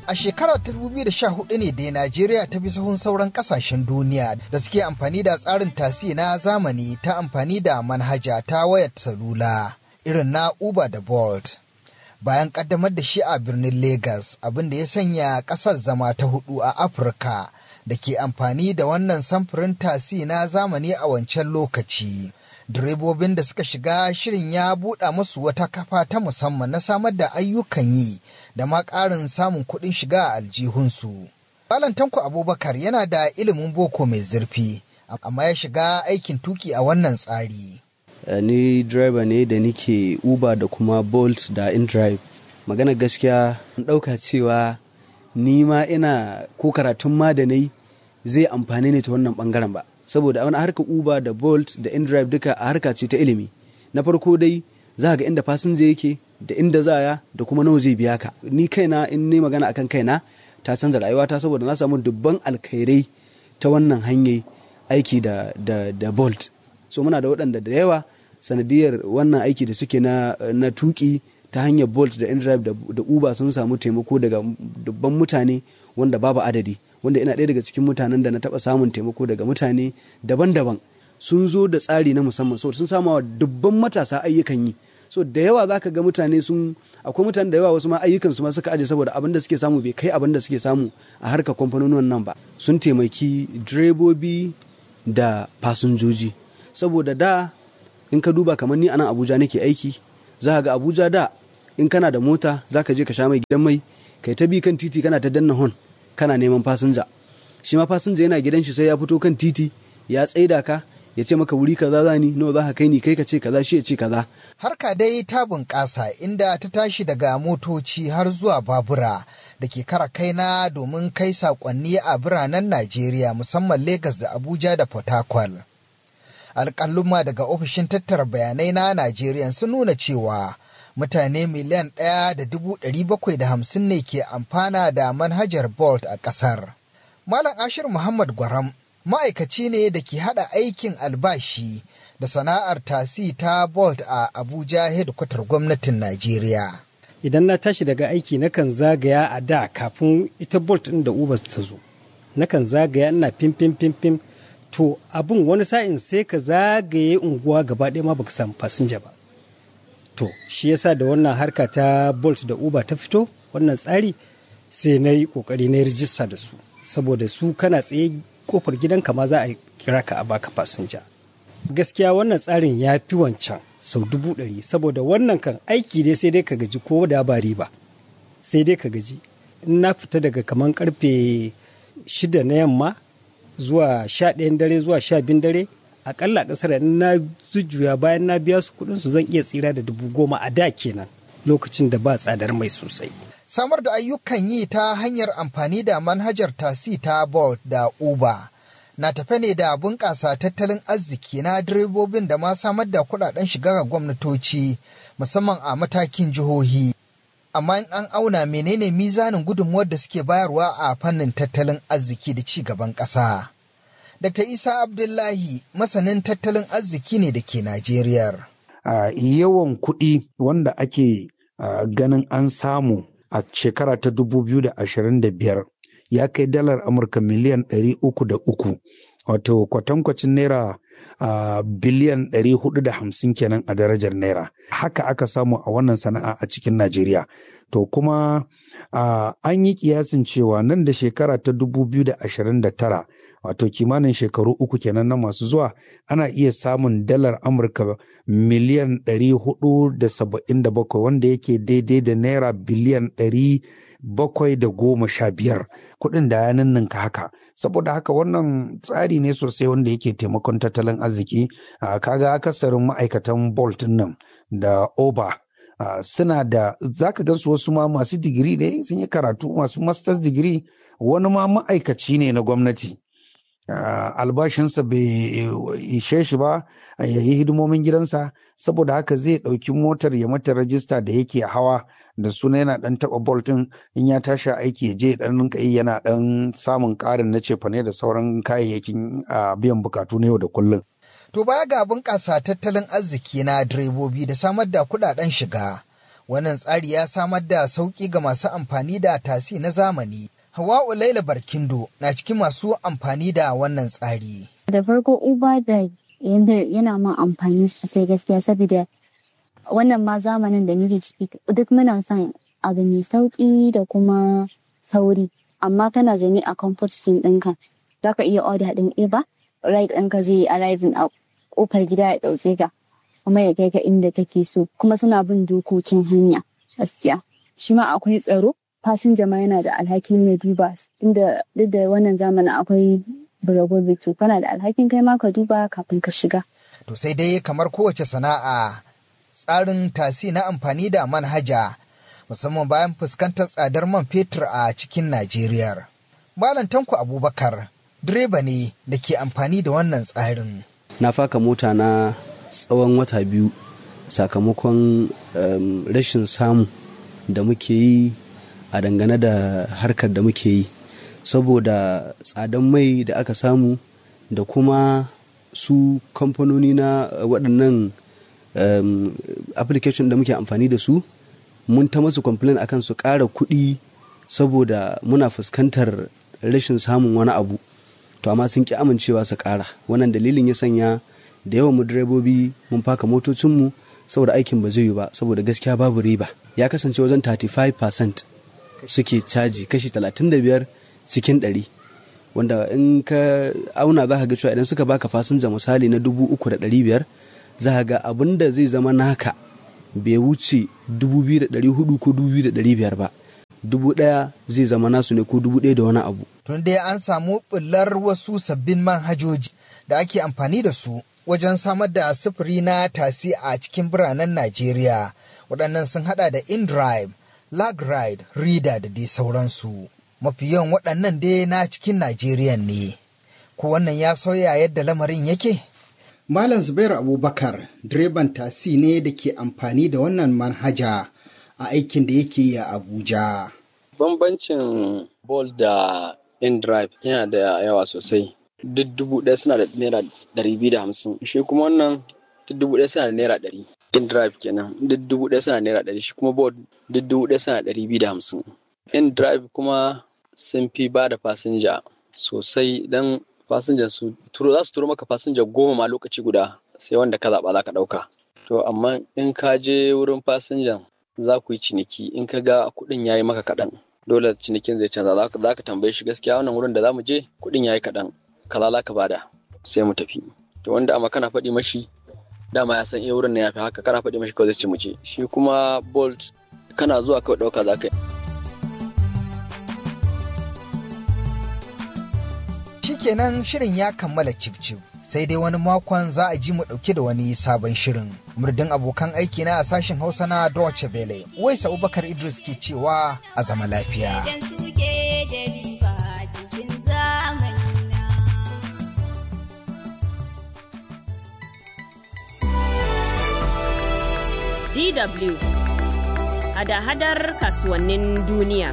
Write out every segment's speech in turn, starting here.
A shekarar 2014 ne da Najeriya ta bi sahun sauran kasashen duniya da suke amfani da tsarin tasi na zamani ta amfani da manhaja ta wayar salula irin na Uber da Bolt. Bayan kaddamar da shi a birnin Lagos abin da ya sanya ƙasar zama ta hudu a Afirka da ke amfani da wannan samfurin tasi na zamani a wancan lokaci. direbobin da suka shiga shirin ya buɗa musu wata kafa ta musamman na samar da ayyukan yi da ma ƙarin samun kuɗin shiga a aljihunsu. Malam Tanko Abubakar yana da ilimin boko mai zurfi, amma ya shiga aikin tuki a wannan tsari. Ni driver ne da nike Uber da kuma Bolt da InDrive. Magana gaskiya ɗauka cewa ni ma ina ko karatun ma da nai zai amfani ne ta wannan ɓangaren ba. saboda wani harkar uber da bolt da indrive duka a harka ce ta ilimi na farko dai za ga inda fasinja yake da inda zaya da kuma nawa zai biya ka ni kaina in ne magana akan kaina ta canza rayuwata saboda na samu dubban alkhairai ta wannan hanyar aiki da, da, da bolt so muna da waɗanda da yawa sanadiyar wannan aiki da suke na, na tuki ta hanyar bolt da indrive da, da uber sun samu taimako daga dubban mutane wanda babu adadi wanda ina ɗaya daga cikin mutanen da na taɓa samun taimako daga mutane daban-daban sun zo da tsari na musamman saboda sun samu wa dubban matasa ayyukan yi so da yawa za ka ga mutane sun akwai mutane da yawa wasu ma ayyukan su ma suka aje saboda abin da suke samu bai kai abin da suke samu a harkar kamfanonin nan ba sun taimaki direbobi da fasinjoji saboda da in ka duba kamar ni a nan abuja nake aiki za ga abuja da in kana da mota za ka je ka sha mai gidan mai kai ta bi kan titi kana ta danna hon kana neman fasinja shi ma fasinja yana gidan shi sai ya fito kan titi ya tsaida ka ya ce maka wuri kaza zani nawa za ka kai ni kai ka ce kaza shi ya ce kaza harka dai ta bunƙasa inda ta tashi daga motoci har zuwa babura da ke kara kaina domin kai saƙonni a biranen Najeriya musamman Legas da Abuja da Port Harcourt. Alƙaluma daga ofishin tattara bayanai na Najeriya sun nuna cewa mutane miliyan ɗaya da dubu ɗari bakwai da hamsin ne ke amfana da manhajar Bolt a ƙasar. Malam Ashir Muhammad Gwaram ma'aikaci ne da ke haɗa aikin albashi da sana'ar tasi ta Bolt a Abuja hedkwatar gwamnatin Najeriya. Idan na tashi daga aiki nakan zagaya a da kafin ita Bolt ɗin da Uber ta zo. Nakan zagaya ina fim fim fim fim to abin wani sa'in sai ka zagaye unguwa gaba ɗaya ma baka samu fasinja ba. To, shi yasa da wannan harka ta Bolt da Uber ta fito, wannan tsari sai na yi ƙoƙari na rijista da su. Saboda su kana tsaye kofar gidanka ma za a kira ka a baka fasinja. Gaskiya wannan tsarin ya fi wancan sau dubu ɗari saboda wannan kan aiki dai sai dai ka gaji ko da ba riba. Sai dai ka gaji. In na fita daga kaman karfe shida na yamma zuwa sha ɗayan dare zuwa sha biyun dare akalla kasar in na jujjuya bayan na biya su kuɗin su zan iya tsira da dubu goma a da kenan lokacin da ba tsadar mai sosai. Samar da ayyukan yi ta hanyar amfani da manhajar tasi ta Bolt da Uber na tafe ne da bunƙasa tattalin arziki na direbobin da ma samar da kuɗaɗen shiga ga gwamnatoci musamman a matakin jihohi. Amma in an auna menene mizanin gudunmuwar da suke bayarwa a fannin tattalin arziki da ci gaban ƙasa. Dr. Isa Abdullahi masanin tattalin arziki ne da ke Najeriya. Uh, yawan kuɗi wanda ake uh, ganin an samu a shekara ta 2025 ya kai dalar Amurka miliyan 303 wato kwatankwacin naira uh, biliyan 450 kenan a darajar naira. Haka aka samu a wannan sana'a a cikin Najeriya. To kuma an yi kiyasin cewa nan da shekara ta 2029 wato kimanin shekaru uku kenan na masu zuwa ana iya samun dalar amurka miliyan 477 wanda yake daidai da naira biliyan 715 kuɗin da ya ninninka haka saboda haka wannan tsari ne sosai wanda yake taimakon tattalin arziki kaga akasarin ma'aikatan bolt nan da oba Uh, suna da zaka gansu wasu ma masu digiri ne sun yi karatu masu masters digiri wani ma ma'aikaci ne na gwamnati uh, albashinsa bai ishe shi ba ya yi hidimomin gidansa saboda haka zai ɗauki motar ya mata rajista da yake hawa da suna yana ɗan taɓa boltin in ya tashi aiki ya je ɗan rinka yi yana ɗan samun ƙarin na cefane da sauran kayayyakin uh, biyan bukatu na yau da kullum. To baya ga bunƙasa tattalin arziki na direbobi da samar da kuɗaɗen shiga, Wannan tsari ya samar da sauƙi ga masu amfani da tasi na zamani. Hawa'u Laila Barkindo na cikin masu amfani da wannan tsari. Da farko Uber da yana ma amfani sosai gaskiya saboda wannan ma zamanin da nake ciki duk muna son abu mai sauƙi da kuma sauri. Amma kana zaune a comfort zone ɗinka za ka iya order ɗin Uber, ride ɗinka zai yi arriving a ƙofar gida ya ɗauke ka. kuma ya kai ka inda kake so kuma suna bin dokokin hanya gaskiya shi ma akwai tsaro fasinja ma yana da alhakin ya duba inda duk da wannan zamanin akwai buragobi to kana da alhakin kai ma ka duba kafin ka shiga to sai dai kamar kowace sana'a tsarin tasi na amfani da manhaja musamman bayan fuskantar tsadar man fetur a cikin Najeriya. Malam Tanko Abubakar direba ne da ke amfani da wannan tsarin. Na faka mota na tsawon wata biyu sakamakon um, rashin samu da muke yi a dangane da harkar da muke yi saboda tsadan mai da aka samu da kuma su kamfanoni na waɗannan um, application da muke amfani da su mun ta masu complain akan su ƙara kuɗi saboda muna fuskantar rashin samun wani abu to amma sun ƙi amincewa su ƙara wannan dalilin ya sanya da yawan mu direbobi mun faka motocinmu saboda aikin ba zai yi ba saboda gaskiya babu riba ya kasance wajen 35% suke caji kashi 35 cikin 100 wanda in ka auna za ka ga cewa idan suka baka fasinja misali na 3,500 za ka ga abin da zai zama naka bai wuce 2,400 ko 2,500 ba dubu ɗaya zai zama nasu ne ko dubu ɗaya da wani abu. Tun dai an samu ɓullar wasu sabbin manhajoji da ake amfani da su wajen samar da sufuri na tasi a cikin biranen Najeriya. Waɗannan sun haɗa da InDrive, LagRide, Reader da dai sauransu. Mafi yawan waɗannan dai na cikin Najeriya ne. Ko wannan ya sauya yadda lamarin yake? Malam Zubairu Abubakar, direban tasi ne da ke amfani da wannan manhaja a aikin da yake yi a Abuja. Bambancin Bolt da InDrive yana da yawa sosai. duk dubu ɗaya suna da naira ɗari biyu da hamsin shi kuma wannan duk dubu ɗaya suna da naira ɗari in drive kenan duk dubu ɗaya suna da naira ɗari shi kuma board duk dubu ɗaya suna da ɗari biyu da hamsin in drive kuma sun fi ba da fasinja sosai dan fasinja su turo za su turo maka fasinja goma ma lokaci guda sai wanda ka zaɓa za ka ɗauka to amma in ka je wurin fasinjan za ku yi ciniki in ka ga kuɗin ya yi maka kaɗan dole cinikin zai canza za ka tambaye shi gaskiya wannan wurin da za mu je kuɗin ya yi kaɗan kaza za ka bada sai mu tafi to wanda amma kana faɗi mashi dama ya san iya wurin na yafi haka kana faɗi mashi kawai zai ci mu je shi kuma bolt kana zuwa kawai ɗauka za ka yi Shikenan shirin ya kammala cif sai dai wani makon za a ji mu ɗauke da wani sabon shirin. Murdin abokan aiki na a sashen Hausa na Deutsche Welle. Waisa Abubakar Idris ke cewa a zama lafiya. DW hada-hadar kasuwannin duniya.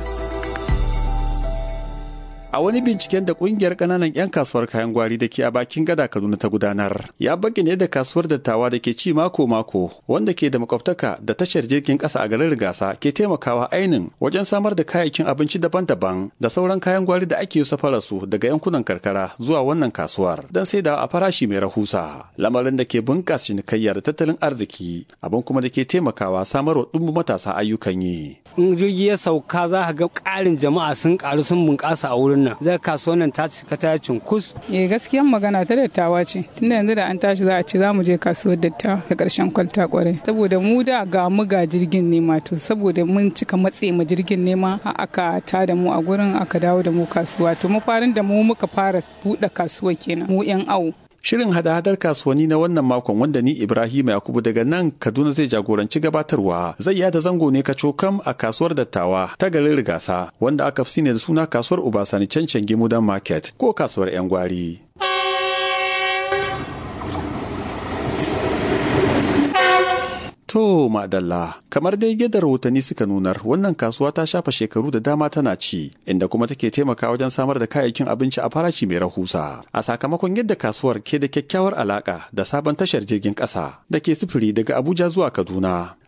A wani binciken da kungiyar kananan 'yan kasuwar kayan gwari da ke a bakin gada Kaduna ta gudanar, ya bayyana da kasuwar dattawa da ke ci mako-mako wanda ke da makwabtaka da tashar jirgin kasa a garin Rigasa ke taimakawa ainin wajen samar da kayayyakin abinci daban-daban da sauran kayan gwari da ake safara su daga yankunan karkara zuwa wannan kasuwar don saidawa a farashi mai rahusa. Lamarin da ke bunƙasa cinikayya da tattalin arziki, abin kuma da ke taimakawa samarwa ɗumbin matasa ayyukan yi. In jirgi ya sauka za ka ga ƙarin jama'a sun ƙaru sun bunƙasa a wurin nan zai kasuwan nan ta cika ta cunkus. Eh gaskiyan magana ta dattawa ce tunda yanzu da an tashi za a ce za mu je kasuwar dattawa da ƙarshen kwalta kwarai saboda mu da ga mu ga jirgin nema to saboda mun cika matse ma jirgin nema aka ta da mu a gurin aka dawo da mu kasuwa to mafarin da mu muka fara buɗe kasuwa kenan mu 'yan awo. Shirin hada-hadar kasuwanni na wannan makon wanda ni Ibrahim Yakubu daga nan Kaduna zai jagoranci gabatarwa zai yada zango ne kacokam a kasuwar dattawa ta garin Rigasa wanda aka fi ne da suna kasuwar Ubasani Cancan Gimudan Market ko kasuwar 'yan gwari. To madalla kamar dai yadda rahotanni suka nunar wannan kasuwa ta shafa shekaru da dama tana ci inda kuma take taimaka wajen samar da kayayyakin abinci a farashi mai rahusa a sakamakon yadda kasuwar ke da kyakkyawar alaka da sabon tashar jirgin ƙasa da ke sufuri daga Abuja zuwa Kaduna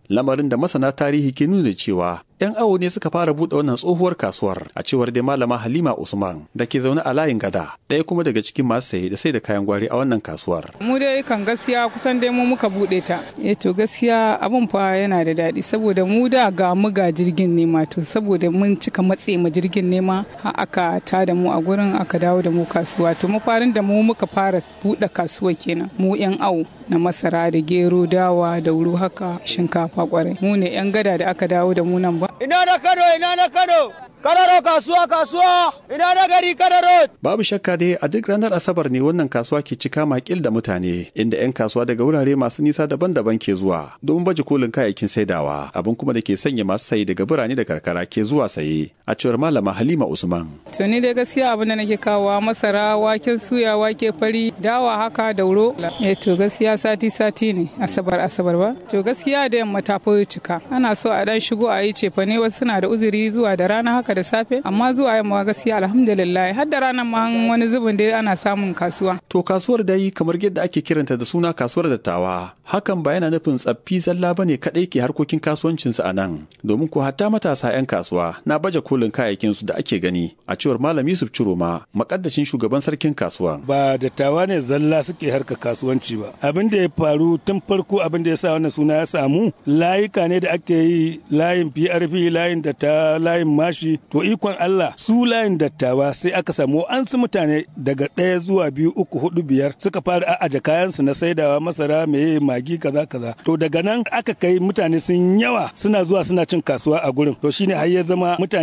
lamarin da masana tarihi ke nuna cewa 'yan awo ne suka fara buɗe wannan tsohuwar kasuwar a cewar dai malama halima usman da ke zaune a layin gada ɗaya kuma daga cikin masu saye da sai da kayan gwari a wannan kasuwar mu dai kan gaskiya kusan dai mu muka buɗe ta eh to gaskiya abun fa yana da daɗi saboda mu da ga mu ga jirgin nema to saboda mun cika matse ma jirgin nema har aka ta da mu a gurin aka dawo da mu kasuwa to mafarin da mu muka fara buɗe kasuwa kenan mu 'yan awo na masara da gero dawa da wuru haka shinkafa kwarai mu ne 'yan gada da aka dawo da mu nan ba ina na kano ina na kano Kararo kasuwa kasuwa ina na gari Kararo. Babu shakka dai a duk ranar Asabar ne wannan kasuwa ke cika makil da mutane inda 'yan kasuwa daga wurare masu nisa daban-daban ke zuwa domin baje kolin kayayyakin saidawa abin kuma da ke sanya masu sayi daga birane da karkara ke zuwa saye a cewar malama Halima Usman. To ni dai gaskiya abin da nake kawowa masara waken suya wake fari dawa haka da wuro. Eh to gaskiya sati sati ne Asabar Asabar ba. To gaskiya da yamma ta fi cika. Ana so a dan shigo a yi cefane wasu suna da uzuri zuwa da rana haka haka da safe amma zuwa yamma gaskiya alhamdulillah har da ranar ma wani zubin dai ana samun kasuwa. To kasuwar dai kamar yadda ake kiranta da suna kasuwar dattawa hakan ba yana nufin tsaffi zalla bane kadai ke harkokin kasuwancinsu a nan domin ko hatta matasa 'yan kasuwa na baje kolin kayayyakin su da ake gani a cewar malam Yusuf Ciroma makaddashin shugaban sarkin kasuwa. Ba dattawa ne zalla suke harka kasuwanci ba abin da ya faru tun farko abin da ya sa wannan suna ya samu layuka ne da ake yi layin PRP layin da ta layin mashi to ikon Allah su layin dattawa sai aka samu an su mutane daga ɗaya zuwa biyu uku hudu biyar suka fara aje kayansu na saidawa masara meye magi kaza kaza to daga nan aka kai mutane sun yawa suna zuwa suna cin kasuwa a gurin to shine har ya zama mutane